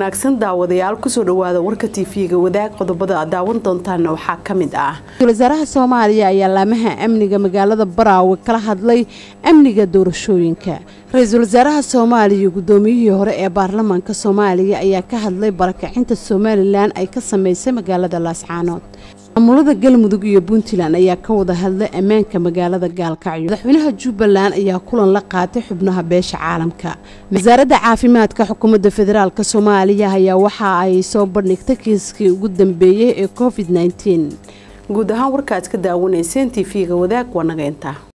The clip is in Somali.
wanaagsan daawadayaal kusoo dhawaada warka tv-ga wadaag qodobada aad daawan doontaana waxaa ka mid ah ra-iisul wasaaraha soomaaliya ayaa laamaha amniga magaalada baraawe kala hadlay amniga doorashooyinka ra-iisul wasaaraha soomaaliya gudoomiyihii hore ee baarlamaanka soomaaliya ayaa ka hadlay barakacinta somalilan ay ka sameysay magaalada laascaanood maamulada galmudug iyo puntland ayaa ka wada hadlay ammaanka magaalada gaalkacyo madaxweynaha jubbaland ayaa kulan la qaatay xubnaha beesha caalamka wasaaradda caafimaadka xukuumadda federaalk soomaaliya ayaa waxa ay soo bandhigtay kiiskii ugu dambeeyey ee covid guud ahaan warkaaad ka daawanayseen tv-ga wadaag waa naga intaa